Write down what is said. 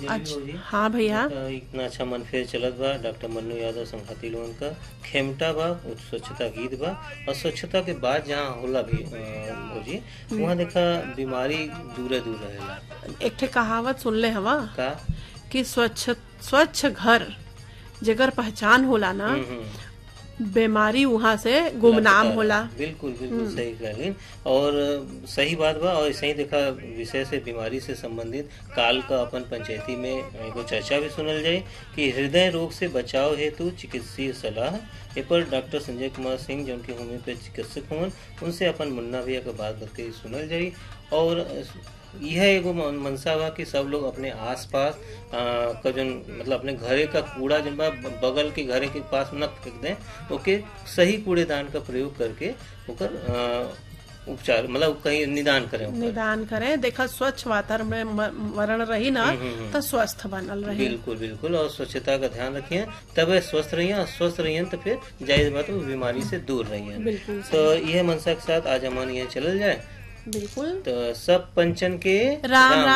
अच्छा जी हाँ भैया तो इतना अच्छा मन फेर चलत बा डॉक्टर मन्नू यादव संघाती लोगन का खेमटा बा उ स्वच्छता गीत बा और स्वच्छता के बाद जहाँ होला भी अ, भौजी वहाँ देखा बीमारी दूरे दूर रहेला एक ठे कहावत सुनले हवा का कि स्वच्छ स्वच्छ घर जेकर पहचान होला ना हम्म, हम्म। बीमारी वहाँ से गुमनाम लापता होला रहे। बिल्कुल बिल्कुल सही कहलिन और सही बात बा और सही देखा विषय से बीमारी से संबंधित काल का अपन पंचायती में एगो चर्चा भी सुनल जाए कि हृदय रोग से बचाव हेतु चिकित्सीय सलाह ए पर डॉक्टर संजय कुमार सिंह जो उनके होम्योपैथ चिकित्सक हुवन उनसे अपन मुन्ना भैया के बात बत के सुनल जाई और यह एगो मन- मनसा बा कि सब लोग अपने आसपास आ, का जन मतलब अपने घरे का कूड़ा जन बा ब- बगल के घरे के पास न फेंक दें ओके सही कूड़ेदान का प्रयोग करके ओकर आ, उपचार मतलब कहीं निदान करें ओकर। निदान करें देखा स्वच्छ वातावरण रही ना तो स्वस्थ बनल रही बिल्कुल बिल्कुल और स्वच्छता का ध्यान रखिए तब स्वस्थ रहिए और स्वस्थ रहिए तो फिर जाहिर बात है वो बीमारी से दूर रहिए बिल्कुल तो यह मनसा के साथ आज हमारे यहाँ चलल जाए बिल्कुल तो सब पंचन के राम